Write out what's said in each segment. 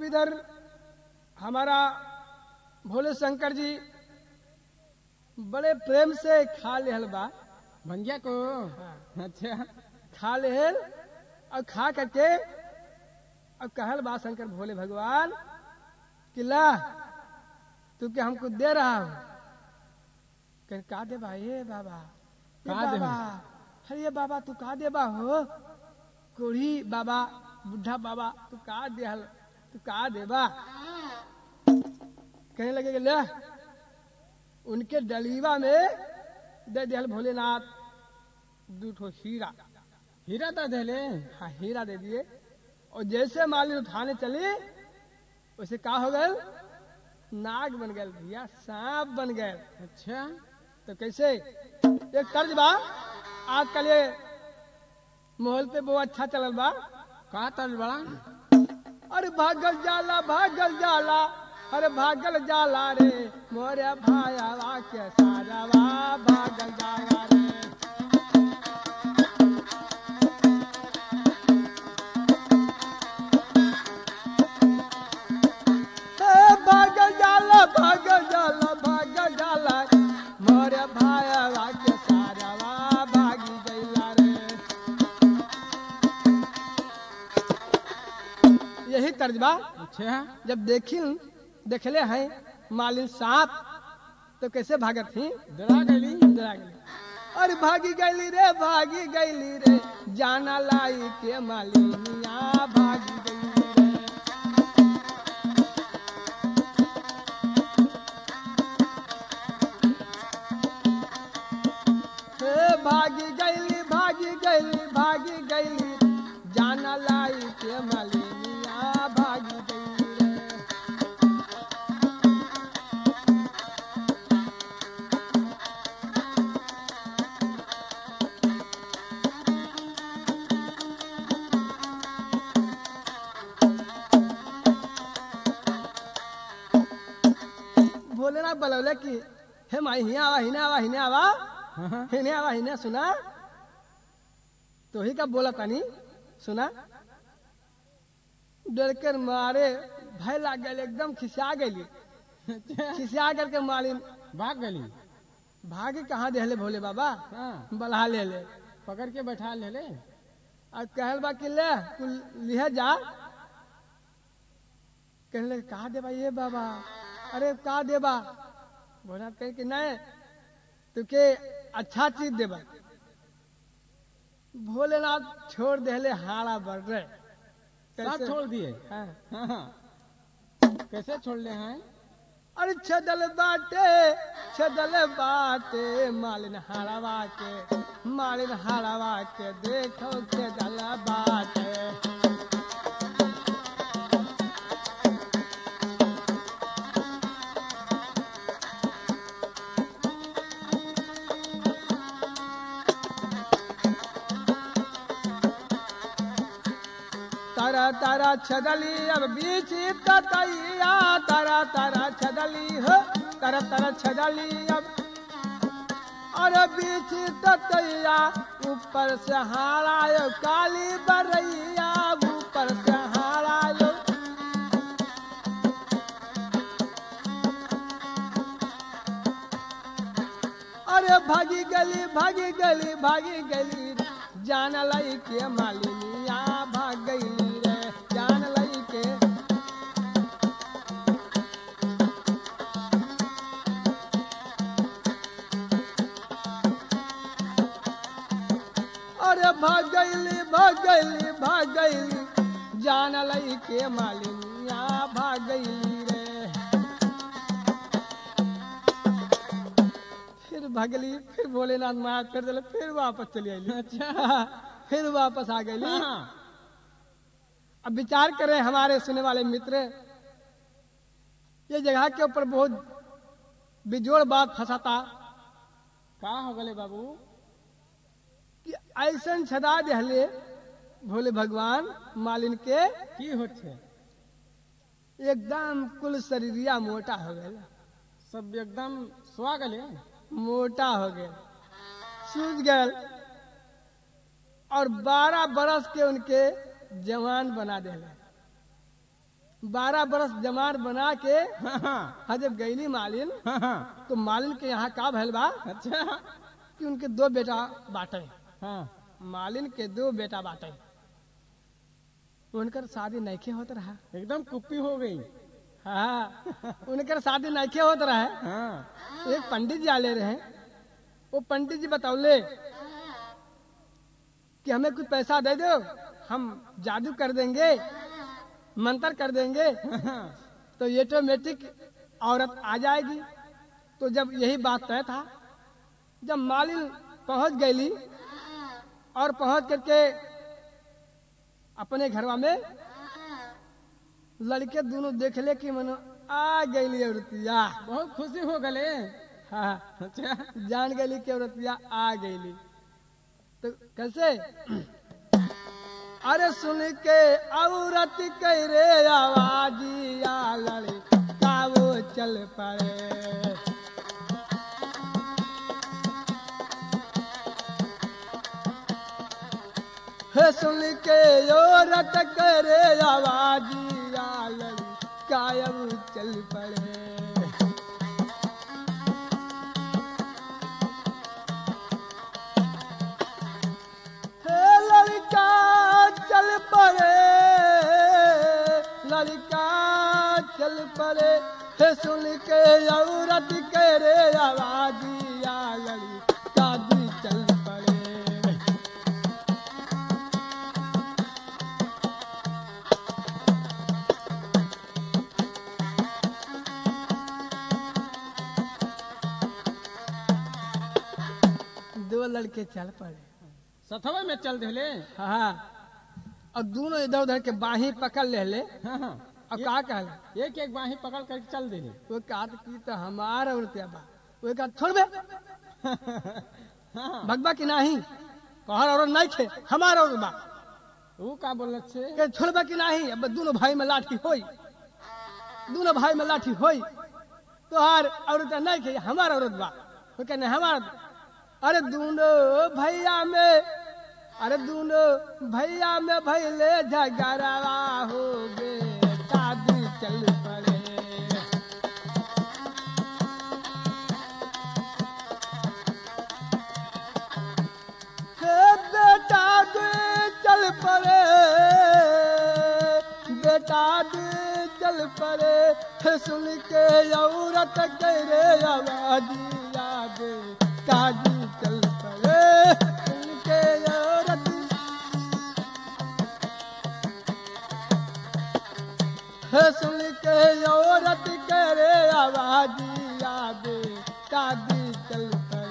इधर हमारा भोले शंकर जी बड़े प्रेम से खा लेहल बा भंगिया को अच्छा खा लेहल और खा करके और कहल बा शंकर भोले भगवान कि ला तू के हमको दे रहा हूँ कह का दे बा ये बाबा ये का दे बाबा अरे ये बाबा तू का दे बा हो कोढ़ी बाबा बुढ़ा बाबा तू का दे हल तू का दे बा कहने लगे कि ले उनके डलीवा में दे दिहल भोलेनाथ दू ठो हीरा हीरा तो देले हाँ हीरा दे दिए और जैसे माली उठाने चली वैसे का हो गए नाग बन गए भैया सांप बन गए अच्छा तो कैसे एक कर्ज बा आजकल ये माहौल पे बहुत अच्छा चलल बा का तल बड़ा अरे भागल जाला भागल जाला अरे भागल जाला रे मोरे भायावा के सारावा भागल जाला रे ए, भागल जाला भागल जाला भागल जाला मोरे भायावा के सारावा भागी गईला रे यही कर्ज बा अच्छा जब देखी देखले हैं मालिन सांप तो कैसे भागत थी डरा गली डरा गई अरे भागी गईली रे भागी गईली रे जाना लाई के मालिनिया भागी गईली रे हे भागी गईली भागी गईली भागी गईली जाना लाई के मालिनिया भागी गईली रे भोलेनाथ बोलौले कि हे माई हिया आवा हिने आवा हिने आवा हाँ, हिने आवा हिने सुना तो ही का बोला तानी सुना डर कर मारे भय लाग गए एकदम खिसिया गई अच्छा खिसिया करके मालिन भाग गली भागे कहाँ देहले भोले बाबा हाँ बल्हा ले ले पकड़ के बैठा ले ले और कहल बा कि ले तू लिहे जा कहने लगे कहा देबा ये बाबा अरे का देबा भोलेनाथ कहे कि नहीं तुके अच्छा चीज देबा भोलेनाथ छोड़ देले हाड़ा बढ़ रहे सब छोड़ दिए हाँ। हाँ, हाँ। कैसे छोड़ ले हैं अरे छदल बाटे छदल बाटे मालिन हाड़ावा के मालिन हाड़ावा के देखो छदल बाटे तारा तारा छदली अब बीच ततैया तारा तारा छदली हो तारा तारा छदली अब अरे बीच ततैया ऊपर से हारायो काली बरैया ऊपर से हारायो अरे भागी गली भागी गली भागी गली जान लई के मालिनिया भाग गई रे जान लई के अरे भाग गईली भाग गईली भाग गईली जान लई के मालिनिया भाग गईली रे फिर भगली फिर भोलेनाथ मार कर दिले फिर वापस चली आई अच्छा फिर वापस आ गई हाँ, अब विचार करें हमारे सुनने वाले मित्र ये जगह के ऊपर बहुत बिजोड़ बात फंसाता का हो गले बाबू कि ऐसन छदा दहले भोले भगवान मालिन के की होत है एकदम कुल शरीरिया मोटा हो गया सब एकदम सुआ गले मोटा हो गया सूझ गए और बारह बरस के उनके जवान बना दिले बारह बरस जमार बना के हाँ हाँ हाँ जब गईली मालिन हाँ हाँ तो मालिन के यहाँ का भैल बा अच्छा कि उनके दो बेटा बाटे हाँ मालिन के दो बेटा बाटे उनकर शादी नैखे होत रहा एकदम कुप्पी हो गई हाँ उनकर शादी नैखे होत रहा हाँ एक पंडित जी आले रहे वो पंडित जी बतौले कि हमें कुछ पैसा दे दो हम जादू कर देंगे मंत्र कर देंगे हाँ तो ऑटोमेटिक औरत आ जाएगी तो जब यही बात तय था जब मालिन पहुंच गई और पहुंच करके अपने घरवा में लड़के दोनों देख ले कि मनो आ गई औरतिया बहुत खुशी हो गले हाँ अच्छा जान गई कि औरतिया आ गई तो कैसे अरे सुन के औरत कह रे आवाजिया लड़का वो चल पड़े हे सुन के औरत करे आवाजिया लड़का वो चल पड़े हे लड़का चल पड़े लड़का चल पड़े हे सुन के औरत करे आवाजिया लड़का भी चल पड़े दो लड़के चल पड़े सथवा में चल दिले हाँ और दोनों इधर उधर के बाही पकड़ ले ले हाँ हाँ अब का कहले एक एक बाही पकड़ कर चल दिले वो कहा की तो हमारा औरतिया बा वो कहा छोड़ बे हाँ भगवा की नहीं कहर औरत नहीं खे हमारा औरत बा वो का बोलत छे के छोड़ बे की नहीं अब दोनों भाई में लाठी होई दोनों भाई में लाठी होई तो हार औरत नहीं खे हमारा औरत बा वो कहने हमारा अरे दोनों भैया में अरे दोनों भैया में भैले झगड़वा हो गे शादी चल पड़े हे बेटा दे चल पड़े बेटा दे चल पड़े हे सुन के औरत करे आवाजिया दे काजी चल पड़े सुन के औरत हे सुन के औरत करे आवाजिया दे काजी चल पड़े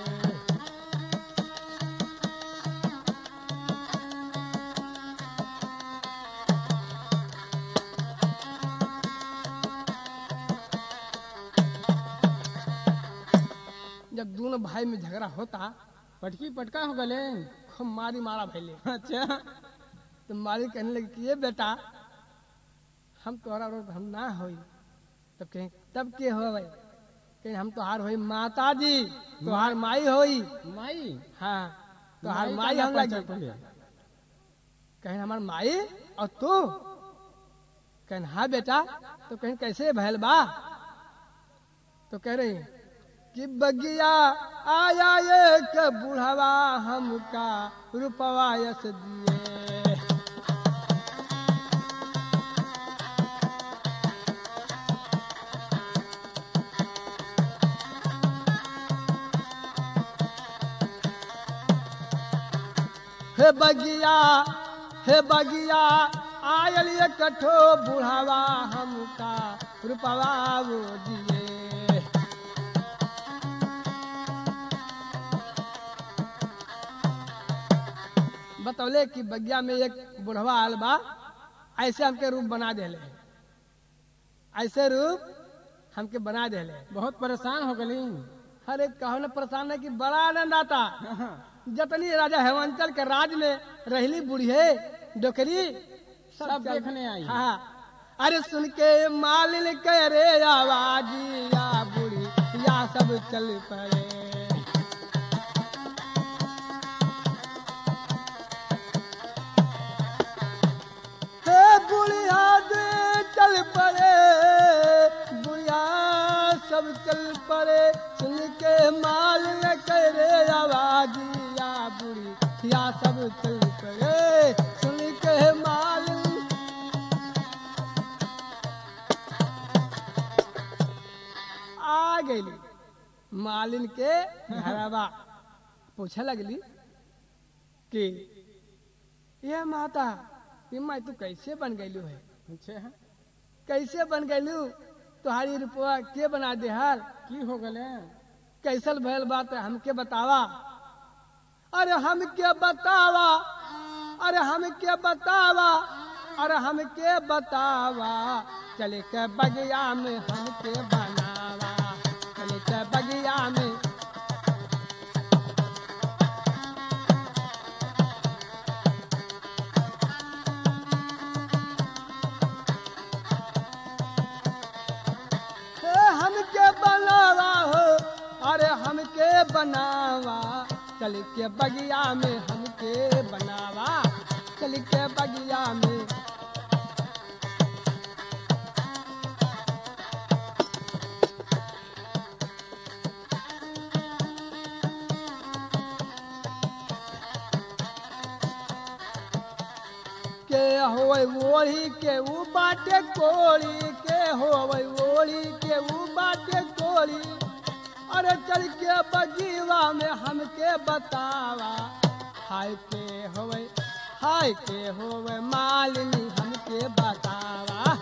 जब दोनों भाई में झगड़ा होता पटकी पटका हो गले खूब मारी मारा भैले अच्छा तो मारी कहने लगी कि ये बेटा हम तोहरा रोग हम ना होई तब कहें तब के हो भाई कहें हम तोहार होई माता जी तोहार माई होई माई हाँ तोहार का माई ना हम पहचान लगी पहले। कहें हमार माई और तू कहें हाँ बेटा तो कहें कैसे भैल बा तो कह रही कि बगिया आया एक बुढ़वा हमका रुपवा यस दिए हे बगिया हे बगिया आयल ये कठो बुढ़ावा हमका रुपवा वो दिए बतौले कि बगिया में एक बुढ़वा आल बा ऐसे हमके रूप बना देले ऐसे रूप हमके बना देले बहुत परेशान हो गली अरे कहो न परेशान है कि बड़ा आनंद आता जतनी राजा हेमंचल के राज में रहली बुढ़िए डोकरी सब देखने आई हाँ अरे सुन के मालिन के रे आवाजिया बुढ़ी या सब चल पड़े हे बुढ़िया दे चल चल करे सुन के मालिन आ गई मालिन के घरवा पूछे लगली कि ये माता ये माई तू कैसे बन गईलू है पूछे हैं कैसे बन गईलू तुम्हारी रुपया के बना दे हाल की हो गले कैसल भयल बात है हमके बतावा अरे हमके बतावा अरे हमके बतावा अरे हमके बतावा चले के बगिया में हमके बनावा चले के बगिया में हे हमके बनावा हो अरे हमके बनावा चल के बगिया में हमके बनावा चल के बगिया में के होवे ओढ़ी के ऊ बाटे कोड़ी के होवे ओढ़ी के ऊ बाटे कोड़ी अरे चल के बगीवा में हमके बतावा हाय के होवे हाय के होवे मालिनी हमके बतावा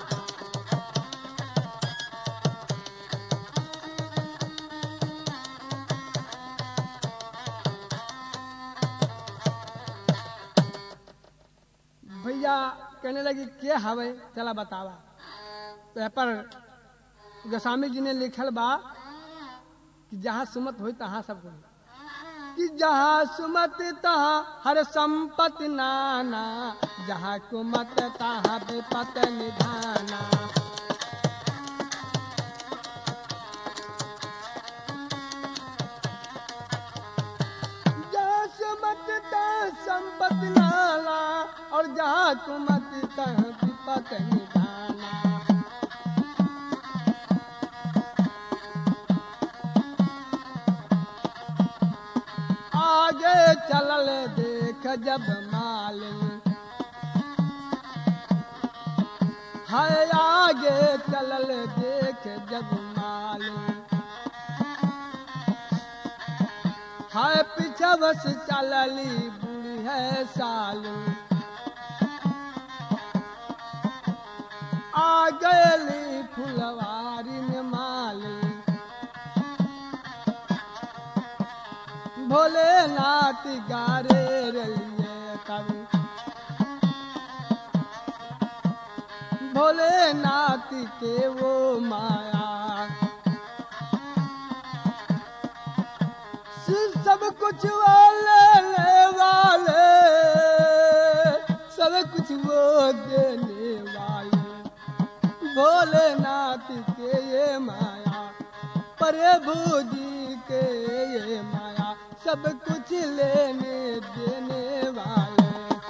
भैया कहने लगी के हवे चला बतावा तो यहाँ पर गोस्वामी जी ने लिखल बा कि जहाँ सुमत हो तहाँ सब होई कि जहाँ सुमत तहाँ हर संपत्ति नाना जहाँ कुमत तहाँ विपत निधाना जहाँ सुमत तहाँ संपत्ति नाना और जहाँ कुमत तहाँ विपत निधाना आगे चलल देख जब मालिन है आगे चलल देख जब मालिन है पीछे बस चलली बूढ़ी है सालू आ गली फुलवारी में मालिन भोलेनाथ गारे रलिए कवि भोलेनाथ के वो माया सिर्फ सब कुछ वाले ले वाले सब कुछ वो देने वाले भोलेनाथ के ये माया प्रभु जी के ये माया सब कुछ लेने देने वाले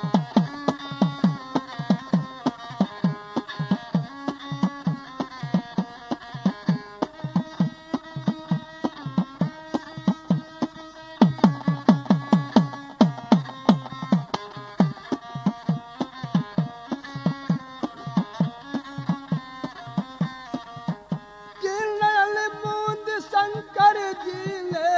किरण बूंद शंकर जी ने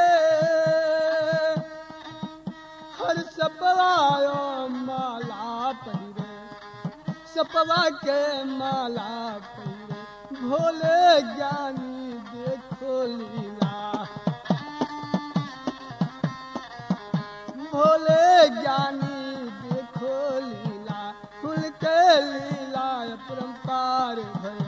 हर सपवायो माला पहिरे सपवा के माला पहिरे भोले ज्ञानी देखो लीला भोले ज्ञानी देखो लीला खुल के लीला परम्पार भय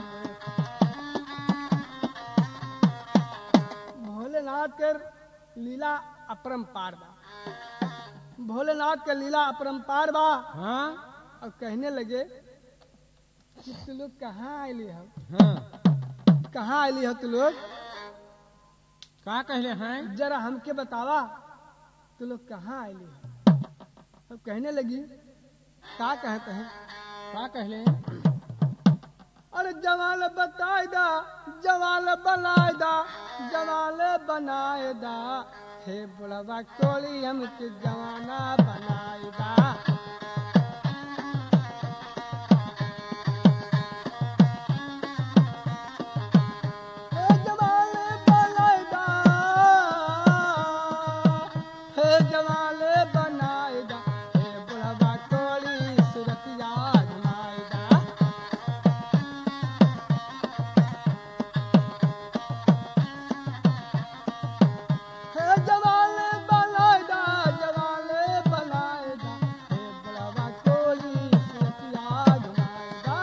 भोलेनाथ के लीला अपरम्पार बा भोलेनाथ के लीला अपरम्पार बा हाँ और कहने लगे कि तू लोग कहाँ आयली हो हाँ कहाँ आयली हो तू लोग का कहले हैं जरा हमके बतावा तू लोग कहाँ आयली हो अब कहने लगी का कहते हैं का कहले अरे जवाल बताए दा जवाल बनाए दा जवाल बनाए दा थे बुढ़वा कोली हमके जवाना बनाईदा हे जवाने बनाईदा हे जवाने बनाईदा हे बुढ़वा कोली सुरतिया घुमाईदा हे जवाने बनाईदा जवाने बनाईदा हे बुढ़वा कोली सुरतिया घुमाईदा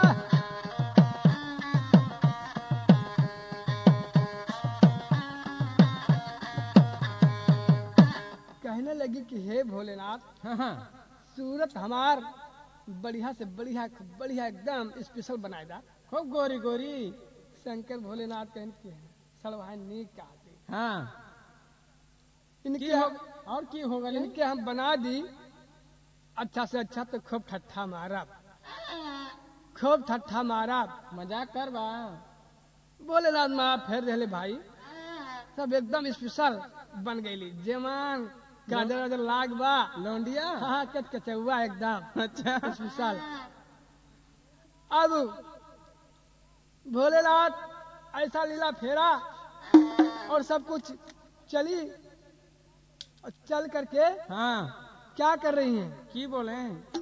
कहने लगी कि हे भोलेनाथ हाँ हाँ सूरत हमार बढ़िया से बढ़िया बढ़िया एकदम स्पेशल बनाएदा खूब गोरी गोरी शंकर भोलेनाथ कहन के सड़वाए नीक कहते हाँ की इनके हो हम और की हो गले इनके हम बना दी अच्छा से अच्छा तो खूब ठट्ठा मारब खूब ठट्ठा मारब मजाक कर बा भोलेनाथ माँ फेर रहे भाई सब एकदम स्पेशल बन गईली जेमान गाजर वाजर लाग बा लौंडिया हाँ कच कचौआ एकदम अच्छा स्पेशल अब भोलेनाथ ऐसा लीला फेरा और सब कुछ चली और चल करके हाँ क्या कर रही हैं की बोले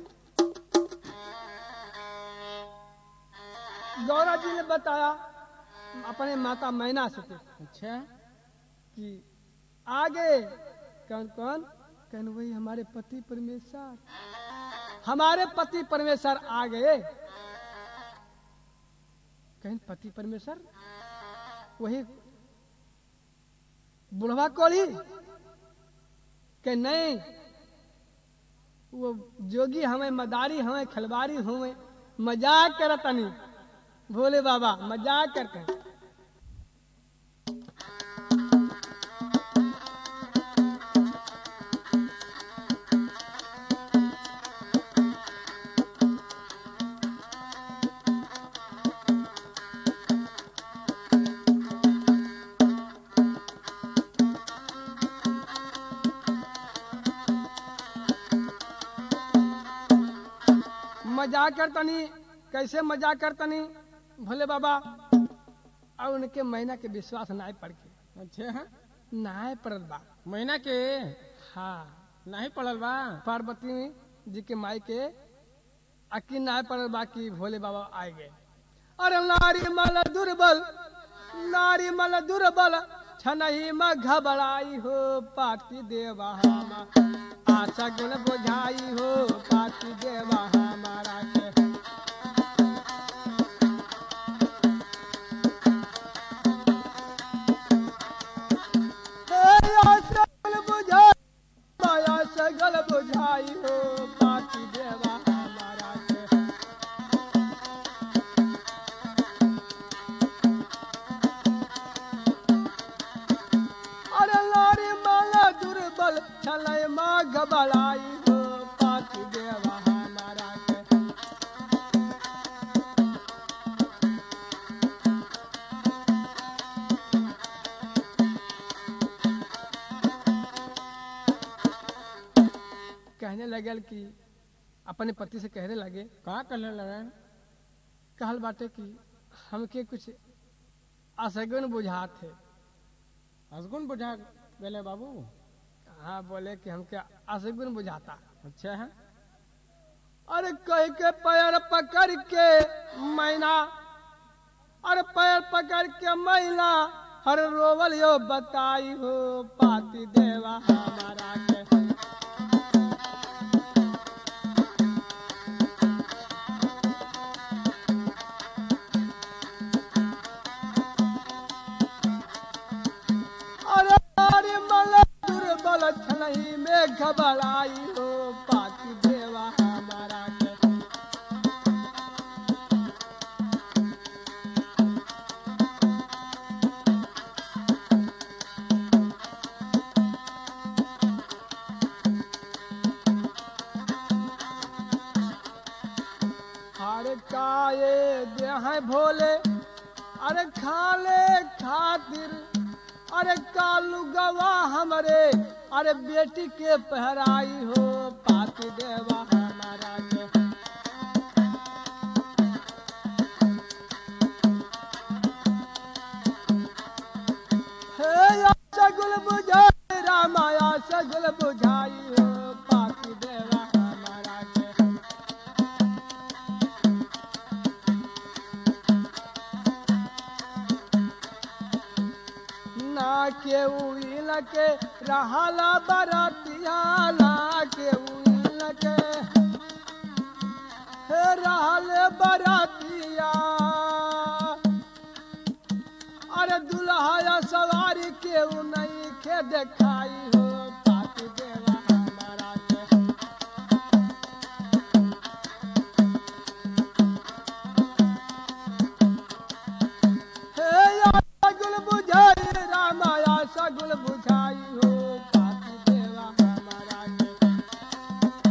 गौरा जी ने बताया अपने माता मैना से थे अच्छा कि आगे कौन कौन कहन वही हमारे पति परमेश्वर हमारे पति परमेश्वर आ गए कहीं पति परमेश्वर वही बुढ़वा कोली के नहीं वो जोगी हमें मदारी हमें खलवारी हमें मजाक करतनी भोले बाबा मजाक करते मजाक करतनी कैसे मजाक करतनी भोले बाबा और उनके महीना के विश्वास नाय पड़ के अच्छा नाय पड़ल बा महीना के हाँ नहीं पड़ल बा पार्वती जी के माई के अकी नाय पड़ल बा कि भोले बाबा आए गए अरे नारी मल दुर्बल नारी मल दुर्बल छनही में घबराई हो पाती देवा हम आशा गुण बुझाई हो पाती देवा हमारा के हे आशा गुण बुझाई माया सगल बुझाई हो पाती देवा हमारा के अरे लारी माला दुर्बल छलय माँ घबराई हो पाती देवा हमारा के कहने लगल कि अपने पति से कहने लगे का करने लगे कहल बाटे कि हमके कुछ असगुन बुझात है असगुन बुझा गले बाबू हाँ बोले कि हमके असगुन बुझाता अच्छा है अरे कह के पैर पकड़ के मैना अरे पैर पकड़ के मैना हर रोवल यो बताई हो पाती देवा हमारा के अरे अरे मल दुर्बल छनही में घबराई हो पाती देवा हमारा के अरे काये दे हैं भोले अरे खाले खातिर अरे कालू गवा हमरे अरे बेटी के पहराई हो पाती देवा हमारा के हे या सगुल बुझाई रामाया सगुल बुझाई हो पाती देवा हमारा के ना के उइल के रहला बरतिया ना के उइल के हे रहले बरतिया अरे दुल्हा सवारी के उ नहीं के देखाई हो पाती देवा हमारा के हे या सगुल बुझाई रामाया सगुल बुझाई हो पाती देवा हमारा के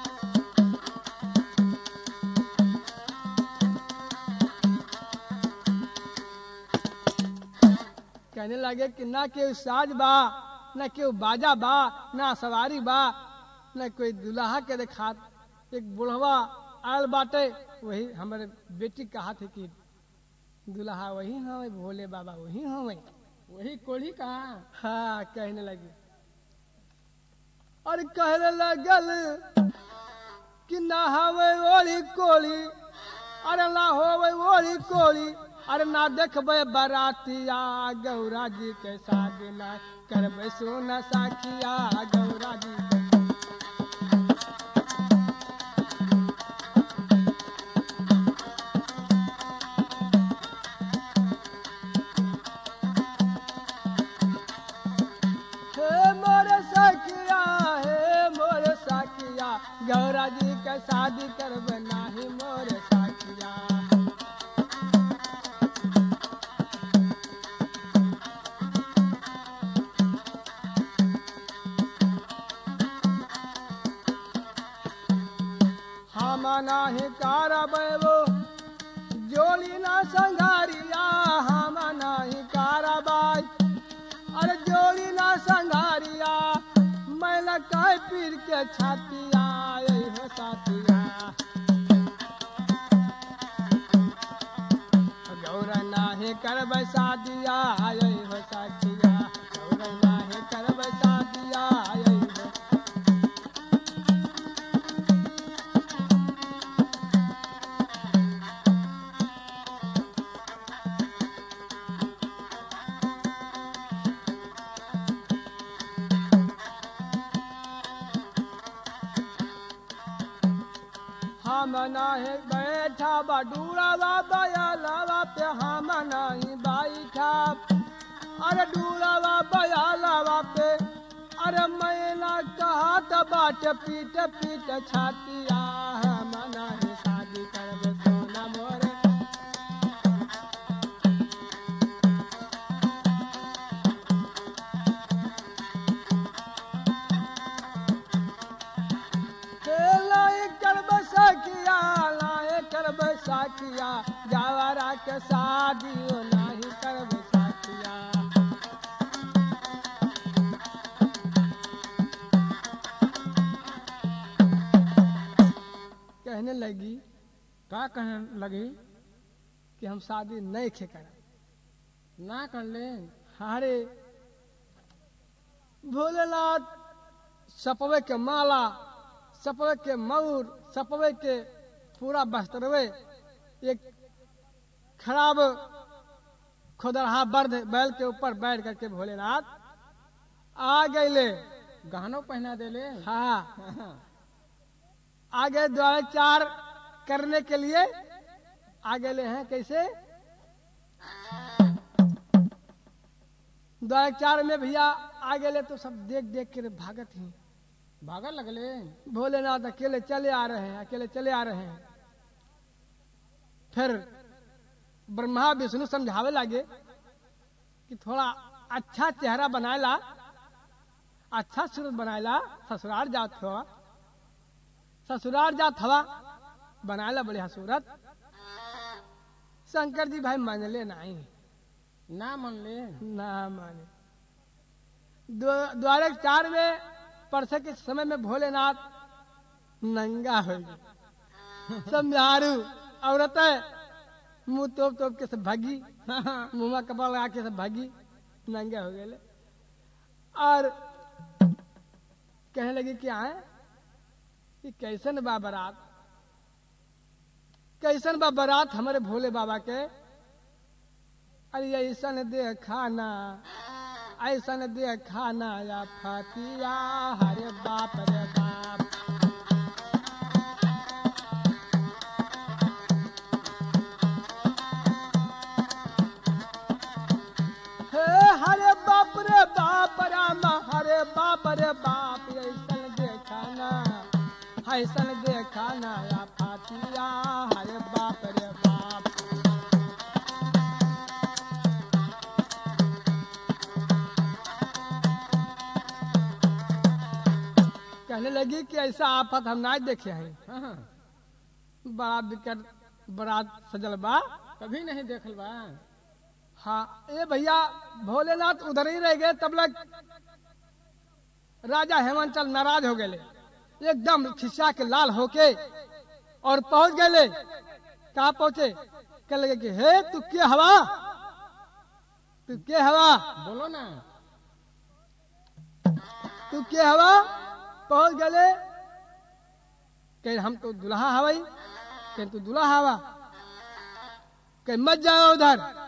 कहने लगे कि ना केहू साज बा ना केहू बाजा बा ना सवारी बा ना कोई दुल्हा के देखात एक बुढ़वा आयल बाटे वही हमारे बेटी कहा थे कि दुल्हा वही हवे भोले बाबा वही हवे वही कोढ़ी कहा हाँ कहने लगी और कहने लगल कि ना हवे ओली कोली अरे ना होवे ओली कोली अरे ना देखबे बरातिया गौरा जी के शादी ना करबे सोना साखिया गौरा जी के हे मोर सखिया हे मोर सखिया गौरा जी के शादी करब नाही मोर सखिया हम नाही कारबो जोली ना संघारिया हम नाही कारबाई अरे जोड़ी ना संघारिया मैला कह पीर के छातिया यही हो साथिया गौरा नाहे करब शादिया यही हो साथिया गौरा नाहे करब शादिया यही हो हम नाही बैठा बडूरावा बयालावा पे हम नहीं बैठा अरे डूरावा बयालावा पे अरे मैना कहा त बाट पीट पीट छातिया हम नहीं शादी करब सोना मोरे हे लाए करब सखिया लाए करब सखिया जावरा के शादी ओ नाही करब सखिया कहने लगी का कहने लगी कि हम शादी नहीं खे करब ना कर ले हारे भोलेनाथ सपवे के माला सपवे के मऊर सपवे के पूरा बस्तरवे एक खराब खुदरहा बर्द बैल के ऊपर बैठ करके भोलेनाथ आ गए गहनो पहना दे ले हाँ आगे द्वाचार करने के लिए आ गए हैं कैसे द्वाचार में भैया आ गए तो सब देख देख के भागत ही भागा लगले भोलेनाथ अकेले चले आ रहे हैं अकेले चले आ रहे हैं फिर ब्रह्मा विष्णु समझावे लगे कि थोड़ा अच्छा चेहरा बनाएला अच्छा सूरत बनाएला ससुराल जात हो ससुराल जात हवा बनाएला बढ़िया सूरत शंकर जी भाई मान ले नहीं ना मन ले ना माने द्व- द्वारे के चार में परसे के समय में भोलेनाथ नंगा हो गए सब मेहारू औरत मुंह तोप तोप के सब भागी मुंह में कपड़ा लगा के सब भागी नंगे हो गए और कहने लगी कि आए कि कैसन बा बारात कैसन बा बारात हमारे भोले बाबा के अरे ऐसन दे खाना ऐसन दे खाना या फतिया हरे बाप रे बाप हे हरे बाप रे बाप राम हरे बाप रे बाप ऐसन देखाना ऐसन देखाना या फातिया हरे बाप रे बाप कहने लगी कि ऐसा आफत हम ना देखे हैं हाँ, बड़ा विकट बड़ा सजल बा कभी नहीं देखल बा हाँ ये भैया भोलेनाथ उधर ही रह गए तब लग राजा हेमंतचल नाराज हो गए एकदम खिस्सा के लाल होके और पहुंच गए कहा पहुंचे कह लगे कि हे तू के हवा तू के हवा बोलो ना तू के हवा पहुंच गए कह हम तो दुल्हा हवाई कह तू दुल्हा हवा कह मत जाओ उधर